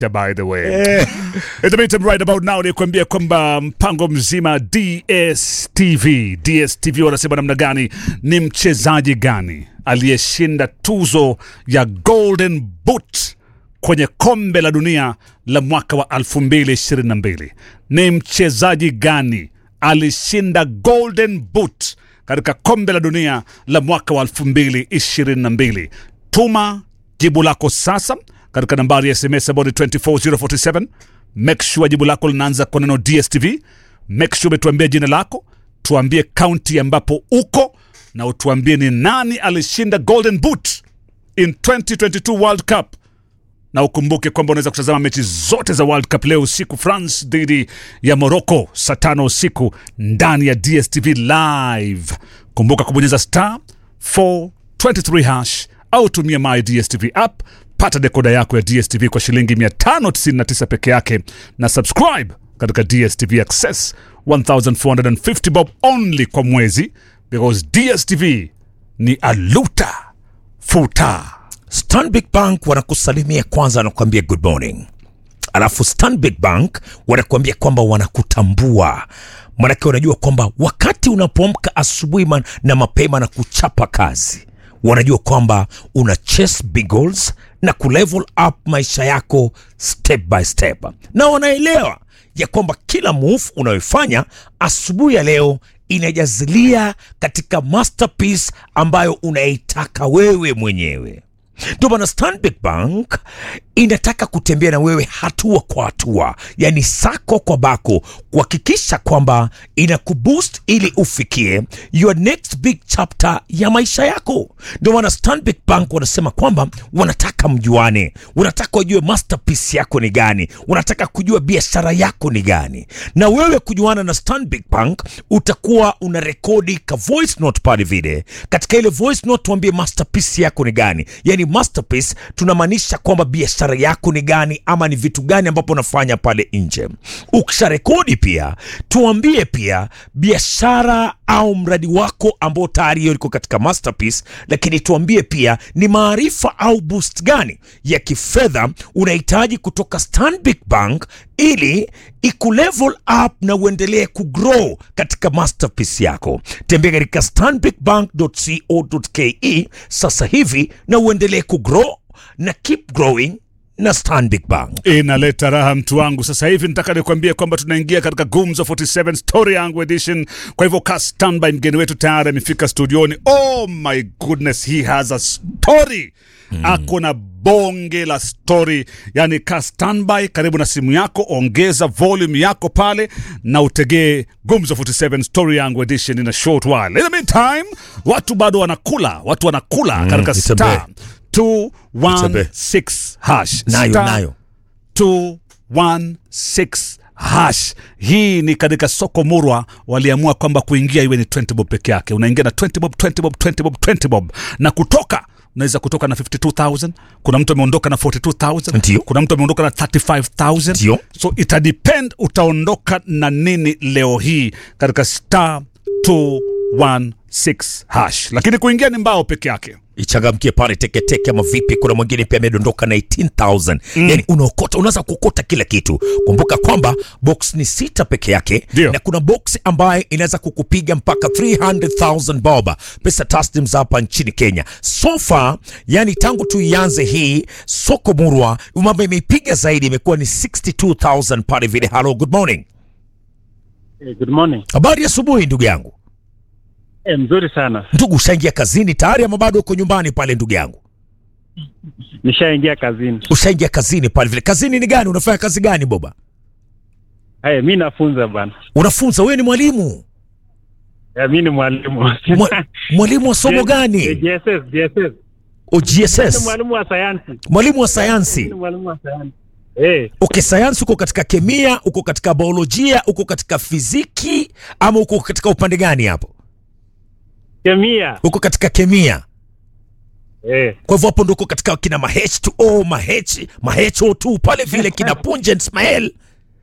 by the way In the meantime, right about now ni kuambia kwamba mpango mzima DSTV DSTV wanasema namna gani, ni mchezaji gani aliyeshinda tuzo ya Golden Boot kwenye kombe la dunia la mwaka wa 2022 ni mchezaji gani alishinda Golden Boot katika kombe la dunia la mwaka wa 2022 tuma jibu lako sasa katika nambari ya sms ambayo ni 24047 make sure jibu lako linaanza kwa neno dstv make sure umetuambia jina lako tuambie kaunti ambapo uko na utuambie ni nani alishinda golden boot in 2022 world cup na ukumbuke kwamba unaweza kutazama mechi zote za world cup leo usiku france dhidi ya morocco saa tano usiku ndani ya dstv live kumbuka kubonyeza star 423 hash au tumia my dstv app pata dekoda yako ya dstv kwa shilingi 599 peke yake na subscribe katika dstv access 1450 bob only kwa mwezi because dstv ni aluta futa Stanbic Bank wanakusalimia kwanza, wanakuambia good morning, alafu Stanbic Bank wanakuambia kwamba wanakutambua, manake wanajua kwamba wakati unapoamka asubuhi man- na mapema na kuchapa kazi, wanajua kwamba una chase big goals na kulevel up maisha yako step by step, na wanaelewa ya kwamba kila move unayoifanya asubuhi ya leo inajazilia katika masterpiece ambayo unaitaka wewe mwenyewe. Ndio maana Stanbic Bank inataka kutembea na wewe hatua kwa hatua, yani sako kwa bako, kuhakikisha kwamba inakuboost ili ufikie your next big chapter ya maisha yako. Ndio maana Stanbic Bank wanasema kwamba wanataka mjuane, wanataka wajue masterpiece yako ni gani, wanataka kujua biashara yako ni gani, na wewe kujuana na Stanbic Bank utakuwa una rekodi ka voice note pale vile. Katika ile voice note tuambie masterpiece yako ni gani, yani masterpiece tunamaanisha kwamba biashara yako ni gani ama ni vitu gani ambapo unafanya pale nje. Ukisha rekodi pia tuambie pia biashara au mradi wako ambao tayari hiyo iko katika masterpiece, lakini tuambie pia ni maarifa au boost gani ya kifedha unahitaji kutoka Stanbic Bank ili ikulevel up na uendelee kugrow katika masterpiece yako. Tembea katika stanbicbank.co.ke sasa hivi na uendelee kugrow na keep growing na Stanbic Bank. inaleta raha mtu wangu sasa hivi nataka nikwambie kwamba tunaingia katika gumzo 47 story yangu edition kwa hivyo ka standby mgeni wetu tayari amefika studioni oh my goodness he has a story mm. ako na bonge la story yani ka standby karibu na simu yako ongeza volume yako pale na utegee gumzo 47 story yangu edition in a short while in the meantime watu bado wanakula watu wanakula mm, katika itembee. star 216 hash Nayo Star nayo 216 hash. Hii ni katika soko murwa, waliamua kwamba kuingia iwe ni 20 bob peke yake. Unaingia na 20 bob, 20 bob, 20 bob, 20 bob na kutoka unaweza kutoka na 52000 kuna mtu ameondoka na 42000 Ndio. kuna mtu ameondoka na 35000 Ndio. so itadepend utaondoka na nini leo hii katika star 216 hash, lakini kuingia ni mbao peke yake. ichangamkie pale teketeke ama vipi kuna mwingine pia amedondoka na 18000 mm. yani unaokota unaweza kuokota kila kitu kumbuka kwamba box ni sita peke yake Ndio. na kuna box ambayo inaweza kukupiga mpaka 300000 bob pesa taslim za hapa nchini kenya so far yani tangu tuianze hii soko murwa mambo imeipiga zaidi imekuwa ni 62000 pale vile hello good morning Eh, good morning. habari ya asubuhi ndugu yangu Eh, mzuri sana. ndugu ushaingia kazini tayari ama bado uko nyumbani pale ndugu yangu Nishaingia kazini. ushaingia kazini pale vile. Kazini ni gani? Unafanya kazi gani boba? Haya, mi nafunza bwana. Unafunza? Wewe ni mwalimu? Eh, mi ni mwalimu. Mwa, mwalimu wa somo Eh, gani? JSS, JSS. O Ni GSS, mwalimu wa sayansi. mwalimu wa Mi sayansi. ni mwalimu wa sayansi. Eh, Okay, sayansi uko katika kemia, uko katika biolojia, uko katika fiziki ama uko katika upande gani hapo? kemia. Uko katika kemia. Eh, Kwa hivyo hapo ndo uko katika kina ma H2O, ma H, ma HO2 pale vile kina Punjent Ismail.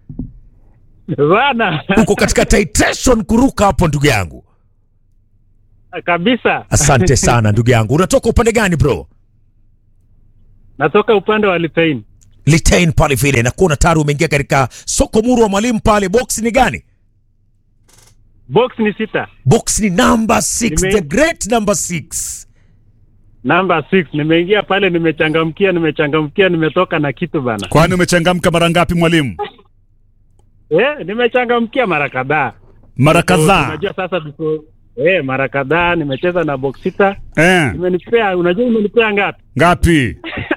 bana. Uko katika titration kuruka hapo ndugu yangu. Kabisa. Asante sana ndugu yangu. Unatoka upande gani bro? Natoka upande wa Litein. Litain pale vile na kuona tayari umeingia katika soko muru wa mwalimu pale. Box ni gani? Box ni sita. Box ni number 6, Nime- the great number 6. Number 6 nimeingia pale nimechangamkia nimechangamkia nimetoka na kitu bana. Kwani umechangamka mara ngapi mwalimu? Eh, nimechangamkia mara kadhaa. Mara So, kadhaa. Unajua sasa before eh, mara kadhaa nimecheza na box sita. Eh, Imenipea, unajua imenipea ngapi? ngapi?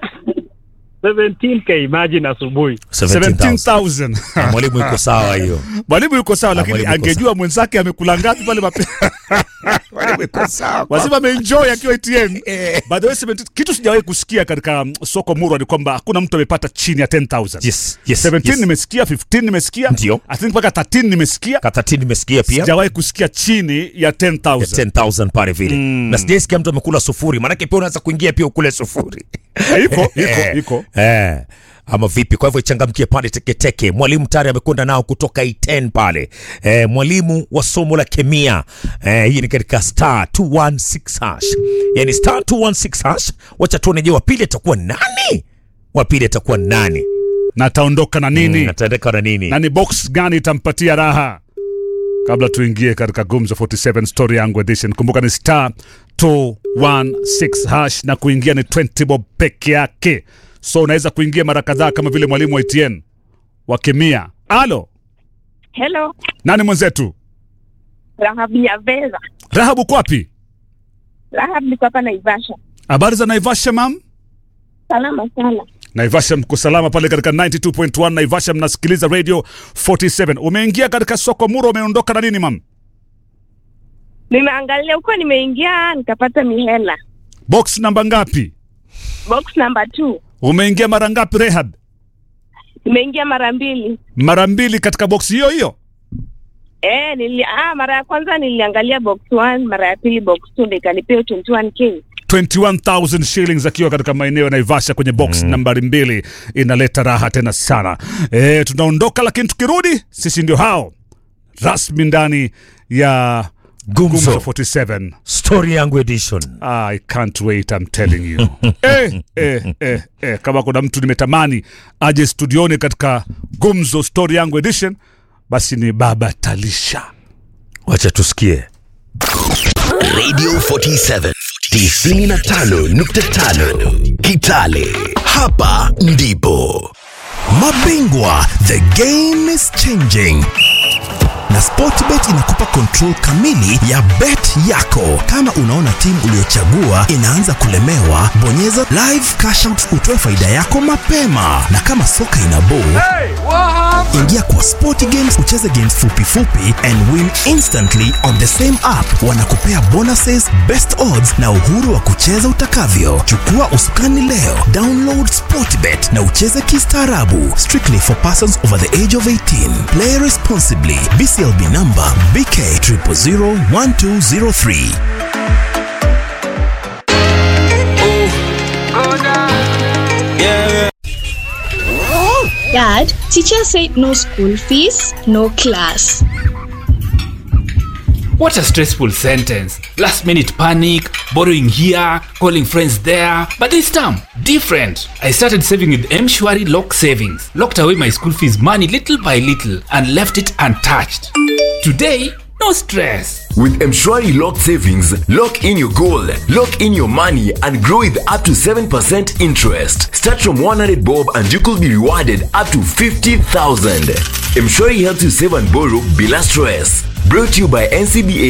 17k imagine asubuhi. 17,000. 17,000. Ah, Mwalimu iko sawa hiyo. Mwalimu yuko sawa, lakini mwalimu yuko angejua mwenzake amekula ngapi pale mapema. Mwalimu iko sawa. Wazima ameenjoy akiwa ATM. Eh. By the way, 17 kitu sijawahi kusikia katika mm, soko Murwa ni kwamba hakuna mtu amepata chini ya 10,000. Yes, yes, 17 yes. nimesikia, 15 nimesikia. Ndio. I think mpaka 13 nimesikia. Katati nimesikia pia. Sijawahi kusikia chini ya 10,000. 10,000 pale vile. Na sijaisikia mtu amekula sufuri. Maanake pia unaweza kuingia pia ukule sufuri. Eh, Iko, iko, iko. Eh, ama vipi? Kwa hivyo ichangamkie pale teketeke. Mwalimu tayari amekwenda nao kutoka I10 pale. Eh, mwalimu wa somo la kemia. Eh, hii ni katika star 216 hash. Yani star 216 hash. Wacha tuone je, wa pili atakuwa nani? Wa pili atakuwa nani? Na ataondoka na nini? Mm, ataendeka na nini? na ni box gani itampatia raha kabla tuingie katika gumzo 47 story yangu edition kumbuka ni star 216 hash na kuingia ni 20 bob peke yake so unaweza kuingia mara kadhaa kama vile mwalimu wa etn wa kemia alo Hello, nani mwenzetu Rahab ya Veza. rahab uko wapi Rahab niko hapa Naivasha. habari za naivasha mam Salama sana. naivasha mko salama pale katika 92.1 naivasha mnasikiliza radio 47 umeingia katika soko muro umeondoka na nini mam Nimeangalia huko, nimeingia nikapata mihela. box namba ngapi Box number two. umeingia mara ngapi rehab Nimeingia mara mbili. mara mbili katika box hiyo hiyo Eh, nili, ah, mara ya kwanza niliangalia box one, mara ya pili box two ndio ikanipea 21k. 21000 shillings akiwa katika maeneo ya Naivasha kwenye box nambari mbili inaleta raha tena sana. E, tunaondoka lakini tukirudi sisi ndio hao rasmi ndani ya Gumzo. Gumzo 47. Story yangu edition. I can't wait, I'm telling you. eh, eh, eh, eh, kama kuna mtu nimetamani aje studioni katika Gumzo Story yangu edition basi ni Baba Talisha. Wacha tusikie. Radio 47 95.5 Kitale. Hapa ndipo mabingwa, the game is changing na Sportbet inakupa control kamili ya bet yako. Kama unaona timu uliyochagua inaanza kulemewa, bonyeza live cash out utoe faida yako mapema, na kama soka ina ball ingia kwa Sport Games ucheze games fupi fupi and win instantly on the same app. Wanakupea bonuses, best odds na uhuru wa kucheza utakavyo. Chukua usukani leo, download Sportbet na ucheze kistaarabu. Strictly for persons over the age of 18. Play responsibly. BCLB number BK 0001203. Dad, teacher said no school fees, no class. What a stressful sentence. Last minute panic, borrowing here, calling friends there. But this time, different. I started saving with Mshwari Lock Savings. Locked away my school fees money little by little and left it untouched. Today, no stress. With Mshwari Lock Savings, lock in your goal, lock in your money, and grow with up to 7% interest. Start from 100 bob and you could be rewarded up to 50,000. Mshwari helps you save and borrow bila stress. Brought to you by NCBA